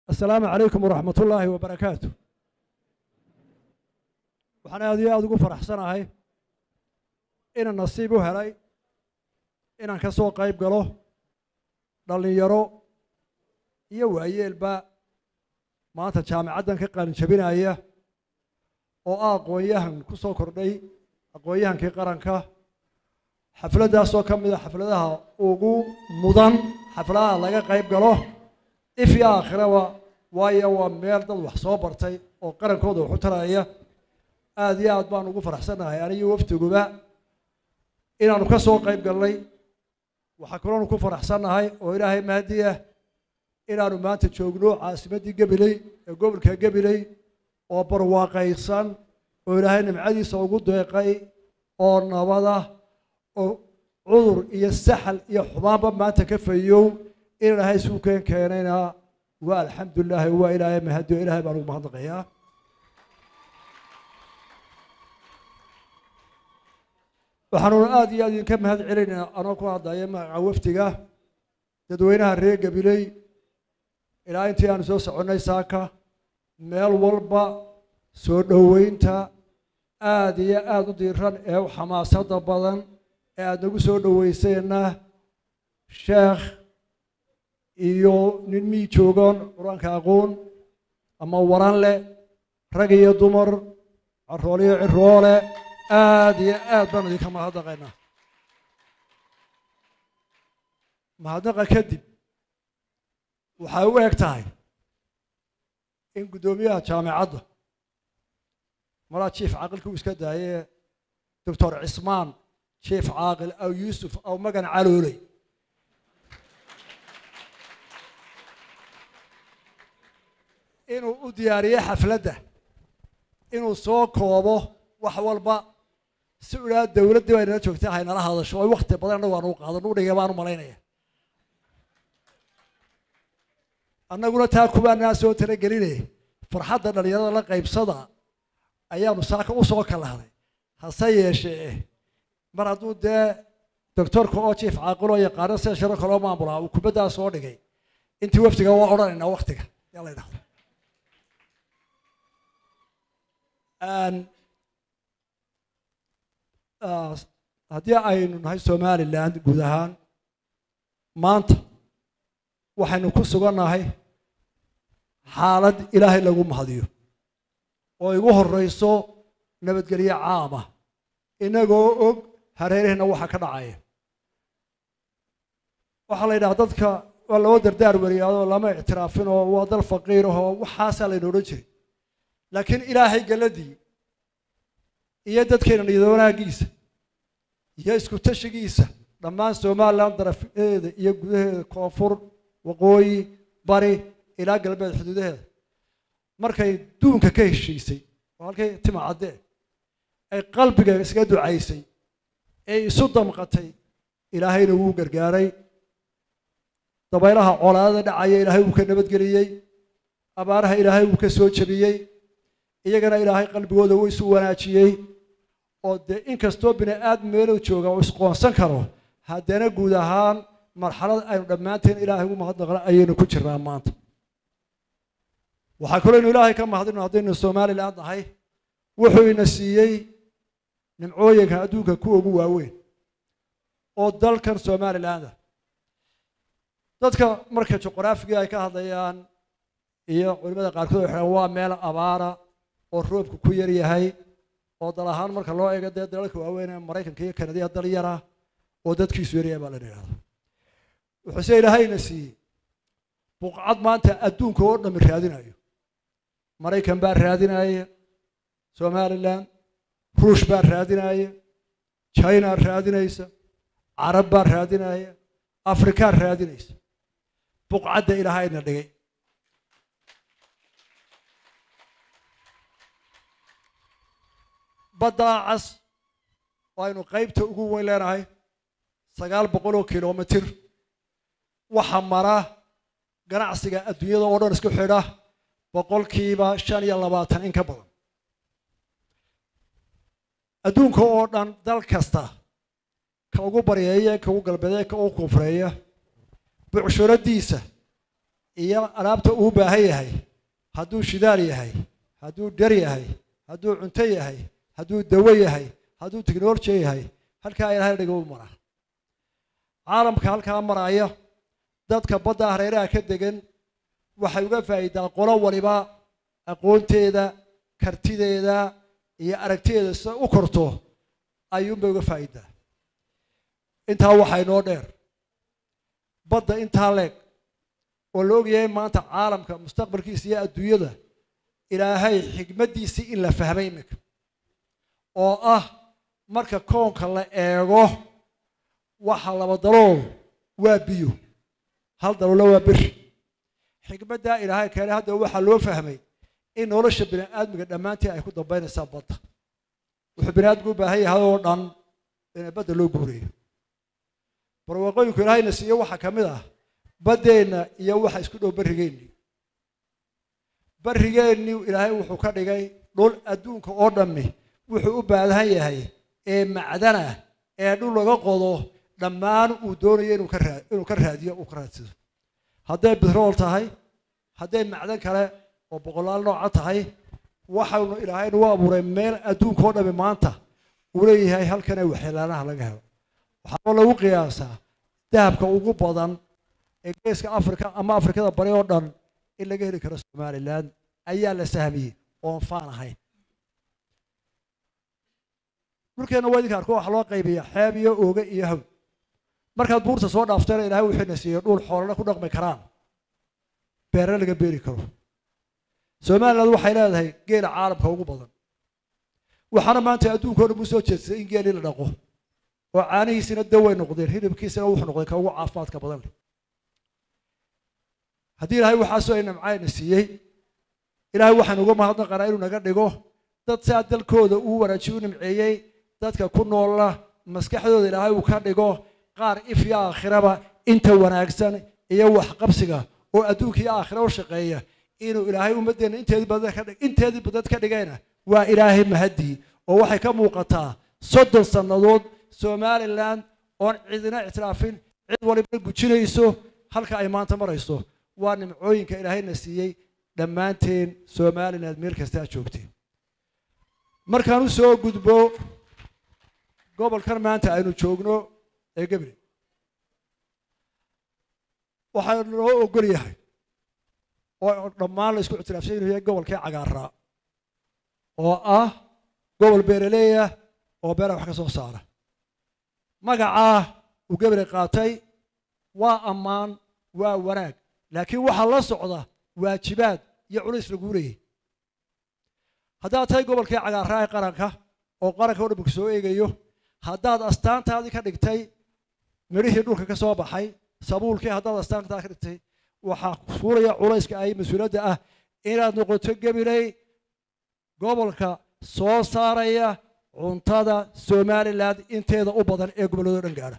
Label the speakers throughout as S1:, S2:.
S1: asalaamu calaykum waraxmat ullaahi wabarakaatu waxaan aad iyo aada ugu faraxsanahay inaan nasiib u helay inaan ka soo qayb galo dhallinyaro iyo waayeelba maanta jaamicaddan ka qalin jabinaya oo ah aqoon-yahan ku soo kordhay aqoon-yahankii qaranka xafladdaasoo ka mid a xafladaha ugu mudan xafladaha laga qayb galo if iyo aakhiraba waayo waa meel dad wax soo bartay oo qarankooda wax u taraya aada iyo aad baan ugu faraxsannahay aniyo waftiguba inaanu ka soo qayb galnay waxaa kaloonu ku faraxsannahay oo ilaahay mahadiya inaanu maanta joogno caasimaddii gabiley ee gobolka gabiley oo barwaaqaysan oo ilaahay nimcadiisa ugu deeqay oo nabada oo cudur iyo saxal iyo xumaanba maanta ka fayow in ilaahay suukeen keenayna waa alxamdulilaahi waa ilaahay mahadiyo ilaahay baan ugu mahadnaqayaa waxaanuuna aada iyo aad idinka mahad celinaynaa anoo ku hadlaya magaca wafdiga dadweynaha reer gabiley ilaa intii aanu soo soconnay saaka meel walba soo dhoweynta aada iyo aada u diiran ee u xamaasada badan ee aada nagu soo dhoweyseenna sheekh iyo nin mii joogoon qur-aanka aqoon ama waran leh rag iyo dumar carool iyo ciroole aada iyo aad baan idinka mahadnaqaynaa mahadnaqa kadib waxay u eg tahay in guddoomiyaha jaamicadda malaa jief caaqilka uu iska daayee doctor cismaan jief caaqil aw yuusuf aw magan calooley inuu u diyaariyey xafladda inuu soo koobo wax walba si u idhaha dowladdii bay nala joogtay haynala hadasho oo wakti badan annagu aan u qaadano u dhigay baan u malaynaya annaguna taa kubaanaa soo talagelinay farxadda dhallinyarada la qaybsada ayaanu saaka u soo kalahnay hase yeeshee mar hadduu dee doctorka oo jief caaqiloo yaqaano sida sharo kaloo maamulaa uu kubaddaa soo dhigay intii waftiga waa odhanaynaa waktiga yaa la ydhahdo haddii aynu nahay somaliland guud ahaan maanta waxaynu ku sugannahay xaalad ilaahay lagu mahadiyo oo igu horreyso nabadgelyo caama inagoo og hareeraheenna waxa ka dhacaya waxaa la yidhaha dadka waa loo dardaar wariyaadoo lama ictiraafin oo waa dal faqiir ahoo waxaasaa layna odhan jiray laakiin ilaahay galadii iyo dadkeena niyad wanaagiisa iyo isku tashigiisa dhammaan somaliland darafeeda iyo gudaheeda koonfur waqooyi bari ilaa galbeed xuduudaheeda markay duunka ka heshiisay oo halkay tima caddee ay qalbiga iskaga ducaysay ee isu damqatay ilaahayna wuu gargaaray dabaylaha colaadada dhacaya ilaahay wuu ka nabadgeliyey abaaraha ilaahay wuu ka soo jebiyey iyagana ilaahay qalbigooda wuu isu wanaajiyey oo dee inkastoo bini aadam meeluu jooga oo isqoonsan karo haddana guud ahaan marxalad aynu dhammaanteen ilaahay ugu mahadnaqna ayaynu ku jirnaa maanta waxaa kaloo ynu ilaahay ka mahadino haddaynu somaliland nahay wuxuu ina siiyey nimcooyinka adduunka kuwa ugu waaweyn oo dalkan somaliland ah dadka marka juqraafiga ay ka hadlayaan iyo culimada qaarkood waxay dhahan waa meel abaara oo roobku ku yar yahay oo dal ahaan marka loo eego dee dalalka waaweyn ee maraykanka iyo kanadiya dal yara oo dadkiisu yaryahay baa lana yidhahda wuxuu se ilaahayna siiyey buqcad maanta adduunka oo dhami raadinayo maraykan baa raadinaya somaliland ruush baa raadinaya china raadinaysa carab baa raadinaya afrikaa raadinaysa buqcadda ilaahayna dhigay baddaa cas oo aynu qaybta ugu weyn leenahay sagaal boqol oo kilomitir waxa mara ganacsiga adduunyada oo dhan isku xidha boqolkiiba shan iyo labaatan in ka badan adduunka oo dhan dal kasta ka ugu baryeeya ka ugu galbeeya ka ugu koonfureeya bucshuradiisa iyo alaabta uu baahan yahay hadduu shidaal yahay hadduu dhar yahay hadduu cunto yahay hadduu dawo yahay hadduu technology yahay halkaa ilaahay dhiga u mara caalamka halkaa maraya dadka badda hareeraha ka degan waxay uga faa'iidaa qolo waliba aqoonteeda kartideeda iyo aragtideeda sida u korto ayuunbay uga faa'iidaa intaa waxaa inoo dheer badda intaa leeg oo la ogyahay maanta caalamka mustaqbalkiisa iyo adduunyada ilaahay xigmaddiisii in la fahmay iminka oo ah marka koonka la eego waxa laba dalool waa biyo hal daloola waa bir xikmaddaa ilaahay keenay hadda waxaa loo fahmay in nolosha bini aadmiga dhammaantii ay ku dambaynaysaa badda wuxuu bini aadmigu u baahan yahay oo dhan in badda loo guureeyo barwaaqooyinku ilaahayna siiyo waxaa ka mid ah baddeenna iyo waxa isku dhow barrigeennii barrigeennii ilaahay wuxuu ka dhigay dhul adduunka oo dhammi wuxuu u baahan yahay ee macdana ee dhul laga qodo dhammaan uu doonayo inuu ka raa inuu ka raadiyo uu ka raadsado hadday bitrool tahay hadday macdan kale oo boqolaal nooca tahay waxaanu ilaahay nagu abuuray meel adduunka oo dhammi maanta uu leeyahay halkanee waxyeelaanaha laga helo waxaaba lagu qiyaasaa dahabka ugu badan ee geeska afrika ama afrikada bari oo dhan in laga heli karo somalilan ayaa la sahmiyey oon faan ahayn dhulkeenna waa idinka arko waxaa loo qaybiyaa xeeb iyo ooge iyo haw markaad buurta soo dhaaftayna ilaahay wuxuuna siiyey dhul xoolana ku dhaqmi karaan beerna laga beeri karo somaliland waxay leedahay geela caalamka ugu badan waxaana maanta adduunka o dhan u soo jeedsaday in geelii la dhaqo oo caanihiisina daway noqdeen hilibkiisina wuxuu noqday ka ugu caafimaadka badan leh haddii ilaahay waxaasoo ay namcayna siiyey ilaahay waxaan uga mahadnaqanaa inuu naga dhigo dad saa dalkooda uu wanaajiy u nimceeyey dadka ku noola maskaxdooda ilaahay uu ka dhigo qaar if iyo aakhiraba inta wanaagsan iyo waxqabsiga oo adduunka iyo aakhira u shaqeeya inuu ilaahay ummaddeena inteedii badan ka dhig inteedii badad ka dhigayna waa ilaahay mahadii oo waxay ka muuqataa soddon sannadood somaliland oon cidina ictiraafin cid waliba gujinayso halka ay maanta marayso waa nimcooyinka ilaahayna siiyey dhammaanteen somaliland meel kasta aad joogteen markaan u soo gudbo gobolkan maanta aynu joogno ee gabriel waxaa loo ogol yahay oo dhammaan la isku ictiraafsan inuu yahay gobolkii cagaaraa oo ah gobol beeraleeyah oo beeraha wax ka soo saara magacaa uu gabriel qaatay waa ammaan waa wanaag laakiin waxaa la socda waajibaad iyo culays laguu leeyay haddaad tahay gobolkii cagaaraa ee qaranka oo qaranka o dhanka soo eegayo haddaad astaantaadii ka dhigtay midhihii dhulka ka soo baxay sabuulkii haddaad astaantaada ka dhigtay waxaa fuulaya culayska ay mas-uuliyadda ah inaad noqoto gabiley gobolka soo saaraya cuntada somaliland inteeda u badan ee gobolladoo dhan gaadha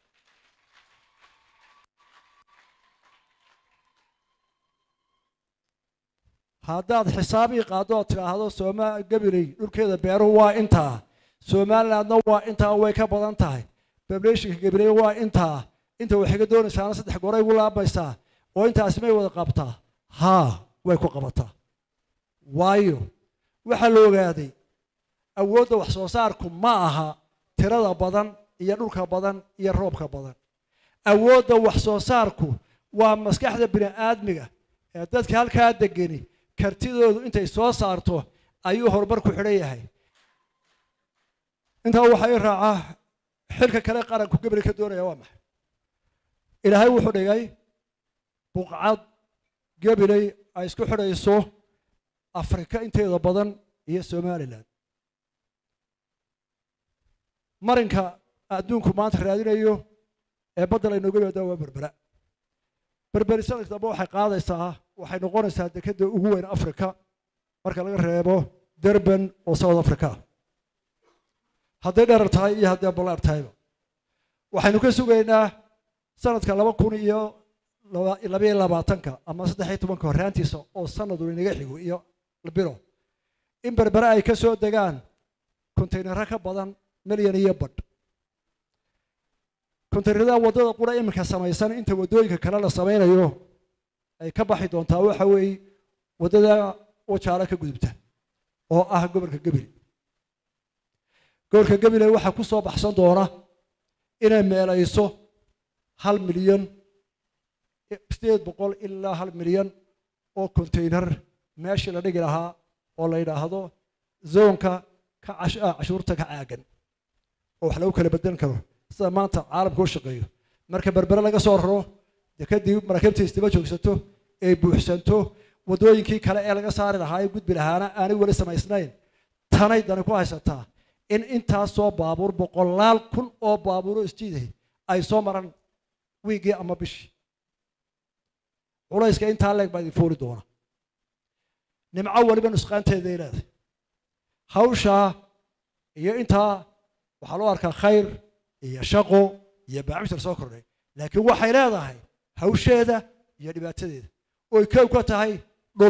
S1: haddaad xisaabii qaaddo ood tidhaahdo soma gabiley dhulkeeda beeruhu waa intaa somalilandna waa intaa way ka badan tahay bablationka gabiley waa intaa inta waxay ka doonaysaana saddex goray gu laabaysaa oo intaasi may wada qabtaa haa way ku qabataa waayo waxaa la ogaaday awoodda wax soo saarku ma aha tirada badan iyo dhulka badan iyo roobka badan awoodda wax soo saarku waa maskaxda bini aadmiga ee dadka halkaa degeni kartidoodu intay soo saarto ayuu horumar ku xidhan yahay intaa waxaa ii raacaa xilka kale qaranku gabriel ka doonaya waa maxay ilaahay wuxuu dhigay buqcad gabiley ay isku xidhayso afrika inteeda badan iyo somalilan marinka adduunku maanta raadinayo ee badda laynooga yimaada waa berbera berberi sanadka dambe waxay qaadaysaa waxay noqonaysaa dekedda ugu weyn africa marka laga reebo durban oo south africa hadday dherar tahay iyo hadday ballaar tahayba waxaynu ka sugaynaa sanadka laba kun iyo labayo labaatanka ama saddex iyo tobanka horraantiisa oo sanadu inaga xigo iyo bilo in berbere ay ka soo degaan kontaynaro ka badan milyan iyo badh kontaynarada waddada qura iminka samaysan inta waddooyinka kale la samaynayo ay ka baxi doontaa waxa weeye waddada wajaalo ka gudubta oo ah gobolka gebile gobolka gebile waxaa ku soo baxsan doona inay meelayso hal milyan sideed boqol ilaa hal milyan oo containar meeshii la dhigi lahaa oo la yidhaahdo zoonka ka cashuurta ka caagan oo wax lagu kala bedelan karo sida maanta caalamka u shaqeeyo marka berbere laga soo raro dee kadib maraakiibta isdaba joogsato ay buuxsanto waddooyinkii kale ee laga saari lahaa ee gudbi lahaana aanay weli samaysnayn tanay dani ku haysataa in intaasoo baabuur boqolaal kun oo baabuuro isjiiday ay soo maraan wiigii ama bishii culayska intaa leeg baa idin fuuli doona nimco weliba nusqaanteeday leedahay hawshaa iyo intaa waxaa loo arkaa khayr iyo shaqo iyo baacmishtar soo kordhay laakiin waxay leedahay hawsheeda iyo dhibaatadeeda oy kow ka tahay dhul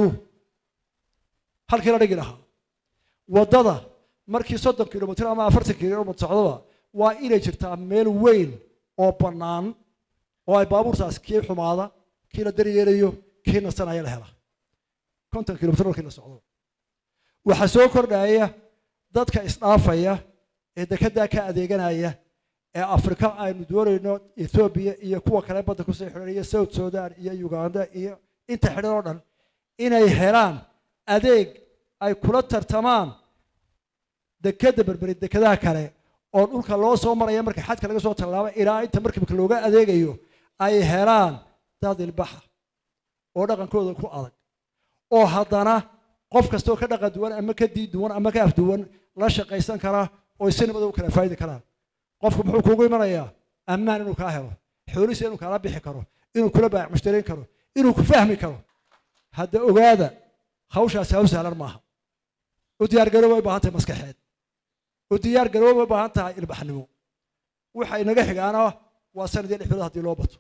S1: halkii la dhigi lahaa waddada markii soddon kilomitr ama afartan kilomitr socdaba waa inay jirtaa meel weyn oo bannaan oo ay baabuurtaas kii xumaada kii la daryeelayo kii nasanaya la hela konton kilomitr markii la socdo waxaa soo kordhaya dadka isdhaafaya ee dekeddaa ka adeeganaya ee afrika aynu doonayno ethoobiya iyo kuwa kale badda kusoo xidhan iyo south sudan iyo uganda iyo inta xidhan oo dhan inay helaan adeeg ay kula tartamaan dekedda berberi dekedaha kale oo dhulka loo soo maraya marka xadka laga soo tallaabo ilaa inta markibka looga adeegayo ay helaan dad ilbaxa oo dhaqankooda ku adag oo haddana qof kastoo ka dhaqan duwan ama ka diid duwan ama ka afduwan la shaqaysan kara oo si nabada u kala faa'idi karaan qofku muxuu kuugu imanayaa ammaan inuu kaa helo xoolihiisa inuu kaala bixi karo inuu kula baac mushtarayn karo inuu ku fahmi karo hadda ogaada hawshaasi haw sahlan maaha u diyaargarooba way baahan tahay maskaxeed u diyaargarooba way baahan tahay ilbaxnimo waxa inaga xigaana waa sanadii lix bilood haddii loo bato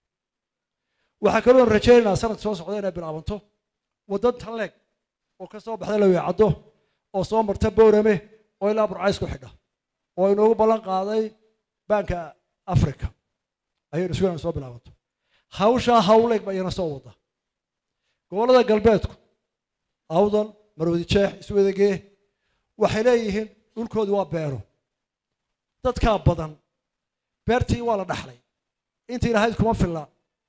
S1: waxaa kaloo rajaynaynaa sanad soo socda inay bilaabanto waddan talleeg oo ka soo baxda laweecaddo oo soo marta boorame oo ilaa burcays ku xidha oo inoogu ballan qaaday baanka africa ayaynu sugan soo bilaabanto hawshaa hawleeg ba iyana soo wada gobollada galbeedku awdal marwadi jeex iswadagee waxay leeyihiin dhulkoodu waa beero dadkaa badan beertii waa la dhaxlay intii lahayd kuma filla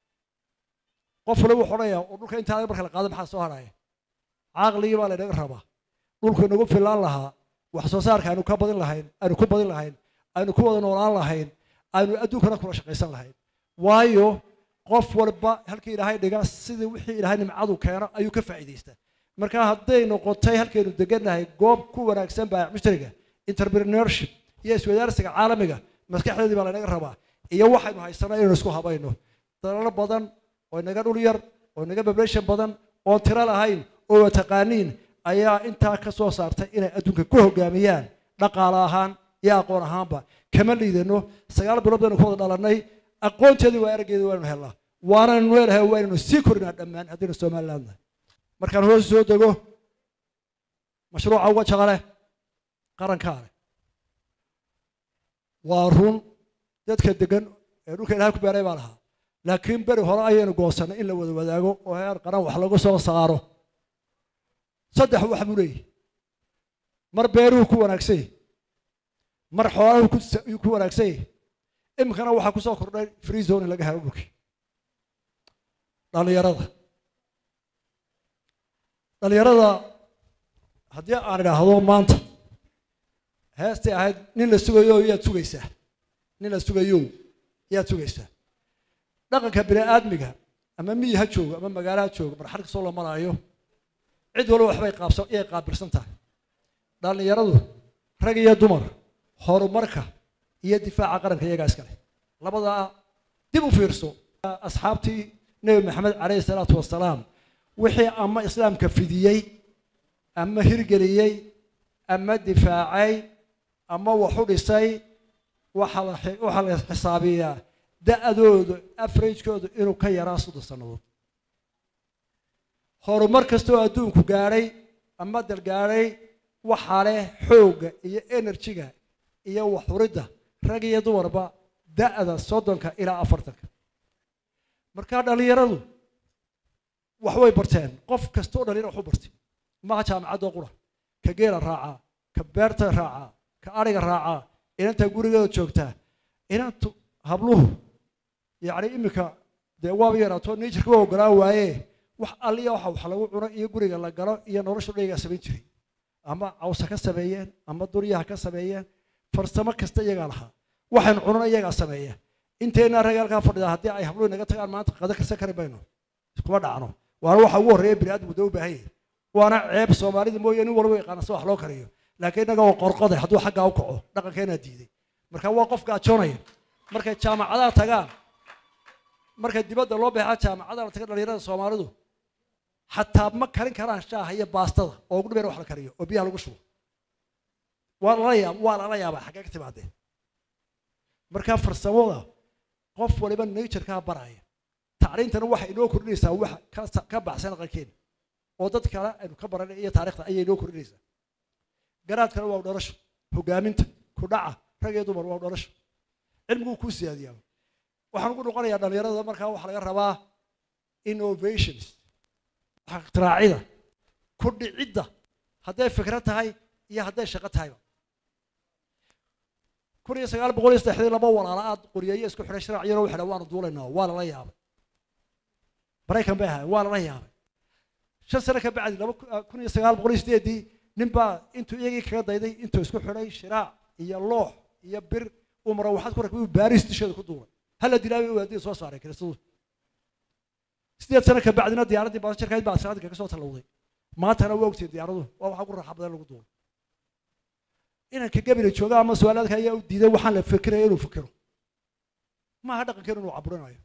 S1: qof waliba wuxuu odhanayaa oo dhulka intaa marka la qaado maxaa soo haraya caaqligii baa laynaga rabaa dhulku inagu fillaan lahaa wax soo saarka aynu ka badin lahayn aynu ku badin lahayn aynu ku wada noolaan lahayn aynu adduunkana kula shaqaysan lahayn waayo qof walba halkii ilaahay dhiga sidii wixii ilaahay nimcadu keeno ayuu ka faa'iidaystaa marka hadday noqotay halkaynu degannahay goob ku wanaagsan baa mushtariga entrepreneurship iyo iswadaarsiga caalamiga maskaxdeedii baa laynaga rabaa iyo waxaynu haysanaa inaynu isku habayno dalalo badan oo inaga dhul yar oo inaga population badan oon tiro lahayn oo taqaaniin ayaa intaa ka soo saartay inay adduunka ku hogaamiyaan dhaqaale ahaan iyo aqoon ahaanba kama liidano sagaal bilood baynu ku wada dhalannay aqoonteedii waa arageedii waaynu helnaa waanaynu leelahay waynaynu sii korinaa dhammaan haddaynu somaliland nahay markaan hoos soo dego mashruuca uga jaqale qarankaa leh waa run dadka degan ee dhulka ilahay ku beeray baa lahaa laakiin beri hore ayaynu goosannay in la wada wadaago oo heer qaran wax lagu soo saaro saddex wax buu leeyahy mar beeruhu ku wanaagsan yahy mar xoolaha ku wanaagsan yahy iminkana waxaa ku soo kordhay free zone in laga helo dhulkii dhallinyarada dhallinyarada haddii aan idhaahdo maanta heestay ahayd nin la sugayo yaad sugaysaa nin la sugayo yaad sugaysaa dhaqanka bini aadmiga ama miyi ha joogo ama magaalo ha joogo marxad kastoo la maraayo cid walba waxbay qaabsan iyay qaabilsan tahay dhallinyaradu rag iyo dumar horumarka iyo difaaca qaranka iyagaa iskale labadaa dib u fiirso asxaabtii nebi maxamed calayhi salaatu wasalaam wixii ama islaamka fidiyey ama hirgeliyey ama difaacay ama wax u dhisay waxaa la xisaabiyaa da-doodu afaragekoodu inuu ka yaraa soddon sannadood horumar kastoo adduunku gaadhay ama dal gaadhay waxaa leh xoogga iyo enerjiga iyo waxuridda rag iyo dumarba da-da soddonka ilaa afartanka markaa dhallinyaradu wax way barteen qof kasta oo dhalinyaro wax u bartay maha jaamacadoo qura ka geela raacaa ka beerta raacaa ka ariga raacaa inanta gurigeeda joogtaa inantu habluhu yacni iminka dee waaba yaraato najerka waa ogolaa waaye wax alliya waxa wax lagu cuno iyo guriga la galo iyo nolosha dhayigaa samayn jiray ama cawsa ka sameeyeen ama duryaha ka sameeyeen farsamo kasta iyagaa lahaa waxaynu cunana iyagaa sameeya inteena rag halkaa fadhida haddii ay habluhu naga tagaan maanta qada karsan kari mayno iskuma dhacno waana waxa ugu horreeya bini aadamku dee u baahan yahay waana ceeb soomaalida mooye nin walba yaqaana si wax loo kariyo laakiin innaga oo qorqoday hadduu xaggaa u kaco dhaqankeenaa diiday marka waa qof gaajoonaya markay jaamacadaha tagaan markay dibadda loo beexaa jaamacadaha la taga dhalinyarada soomaalidu xataa ma karin karaan shaaha iyo baastada oo ugu dhibeer wax la kariyo oo biyaha lagu shubo waa lala yaab waa lala yaabaa xaggee ka timaadeen marka farsamada qof waliba naturekaa baraya tacriintana waxay inoo kordhinaysaa wax ka baxsan aqalkeena oo dad kale aynu ka baranay iyo taarikhda ayay inoo kordhinaysaa garaadkana waa dhalasho hogaaminta kudhaca rag iyo dumar waa dhalasho cilmiguu kuu siyaadiyaa waxaan ugu noqonayaa dhalinyarada markaa waxaa laga rabaa innovations ikhtiraacida ku dhicidda hadday fikrad tahay iyo hadday shaqo tahayba kun iyo sagaal boqol iyo saddexdii laba walaala aad qoriyeeye isku xidhay shiraac yaroo waxay waanu duulaynaa waa lala yaabay maraykan bay ahaayeen waa lala yaabay shan sano ka bacdi laba kun iyo sagaal boqol iyo sideedii nin baa intuu iyagii kaga dayday intuu isku xidhay shiraac iyo loox iyo bir uu mara waxaad ku rakbay baaris disheeda ku duulay hala dilaabay waadii soo saaray kiristadu sideed sano ka bacdina diyaaraddii baasjarkayd baa asraadka ka soo tallowday maantana waa ogtay diyaaradu waa waxa ku raaxa badan lagu duulay inanka gabila jooga ama su-aalaadka ayaa u diiday waxaan la fikiraya inuu fikiro maaha dhaqankeenu inuu caburinayo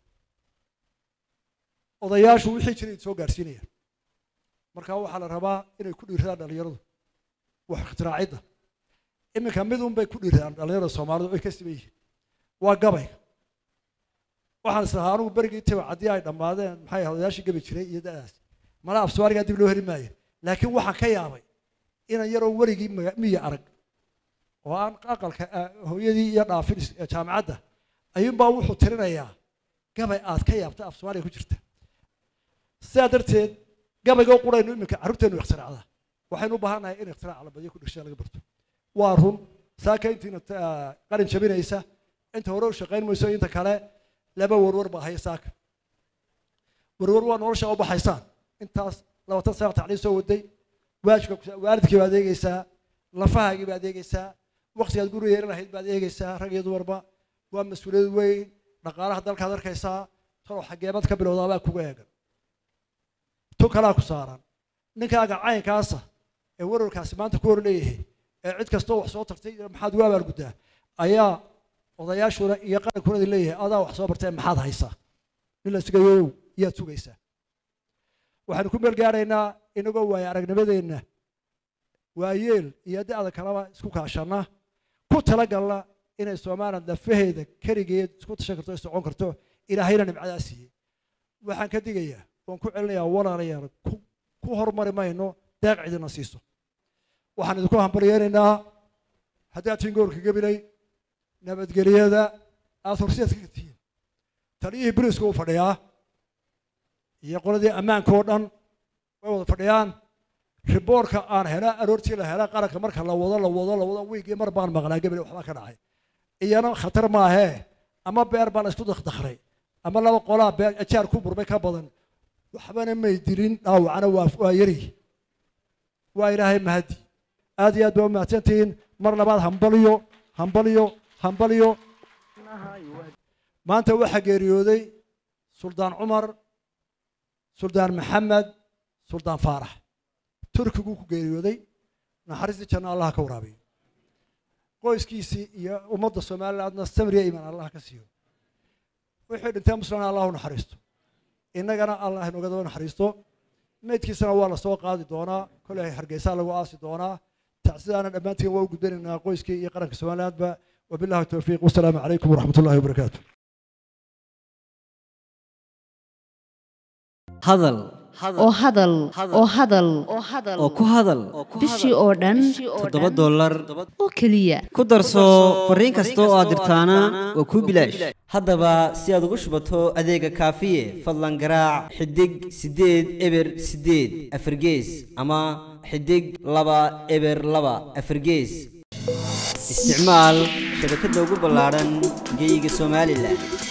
S1: odayaashu wixii jiray soo gaarsiinaya marka waxaa la rabaa inay ku dhiiradaan dhalinyaradu wax ikhtiraacida iminka mid un bay ku dhiiradaan dhalinyarada soomaalidu ay ka siban yihiin waa gabayga waxaan islahaa anugu berigii tiba haddii ay dhammaadeen maxay odayaashii gabi jiray iyo da'daas mala afsuwaarigaa dib loo heli maayo laakiin waxaan ka yaabay inan yaroo weligii miya arag oo aan aqalka hooyadii iyo dhaafin jaamacadda ayuunbaa wuxuu tirinayaa gabay aad ka yaabta af soomaaliya ku jirta sidaa darteed gabayga u quraynu iminka carruurteenu ikhtiraacda waxaynu u baahannahay in ikhtirac la badiyo ku dhigshada laga barto waa run saaka intiina qalin jabinaysa inta hore u shaqayn mayso inta kale laba warwar baa haya saaka warwar waa nolosha u baxaysaan intaas labatan sana tacliim soo waday waajibka waalidkii baad eegeysaa lafahaagii baad eegeysaa waqtigaad guriga yeelan lahayd baad eegeysaa rag iyo dumarba waa mas-uuliyad weyn dhaqaalaha dalkaad arkaysaa talow xageemad ka bilowdaabaa kuga eegan tu kalaa ku saaran ninkaaga caynkaasa ee warwarkaasi maanta ku hor leeyahay ee cid kastoo wax soo tartay maxaad ugu abaalguddaa ayaa odayaashuna iyo qarankuna leeyahay adaa wax soo bartee maxaad haysaa nin la sugayow yaad sugaysaa waxaanu ku meel gaaraynaa inagoo waaye aragnimadeenna waayeel iyo da'da kaleba isku kaashanna ku talagalna inay soomaaliya lafaheeda keligeed isku tashan karto socon karto ilaahayna nimcadaa siiyey waxaan ka digayaa waan ku celinayaa walaalayaal ku hormari mayno deeq cidina siiso waxaan idinku hambaryeenaynaa haddaad tihiin gobolka gabilay nabadgelyada aada horseedka ka tihiin taliyihii biriska uu fadhiyaa iyo qoladii ammaanka oo dhan way wada fadhiyaan riboorka aan hela aroortii la hela qaranka marka la wado la wado la wado wiigii mar baan maqlaa gabil waxbaa ka dhacay iyana khatar maahee ama beer baa la isku dakdakray ama laba qolaa beer ajaar ku burmay ka badan waxbana may dilin dhaawacana waa waa yari waa ilaahay mahadi aad iyo aad baa u mahadsantihiin mar labaad hambaliyo hambaliyo hambaliyo maanta waxaa geeriyooday suldaan cumar suldaan maxamed suldaan faarax turkiguu ku geeriyooday naxariistii janna allah ka waraabiyo qoyskiisii iyo ummadda somalilandna samriya iman allah ka siiyo wixii dhintee muslimna allah u naxariisto innagana allah inooga daba naxariisto meydkiisana waa lasoo qaadi doonaa koley hargeysaa lagu aasi doonaa tacsidaana dhammaantiin waa u gudbanaynaa qoyskii iyo qaranka somalilandba wabillahi towfiiq wasalaamu calaykum waraxmat ullahi wabarakaatu
S2: hadal oo hadal oo hadal
S3: oo ku hadal
S2: bishii oo dhan
S3: toddoba dollar
S2: oo keliya
S3: ku darso fariin kasta oo aad dirtaana waa kuu bilaash haddaba si aad ugu shubato adeega kaafiye fadlan garaac xidig siddeed eber siddeed afargees ama xidig laba eber laba afargees isticmaal shabakadda ugu ballaadhan geyga somalilan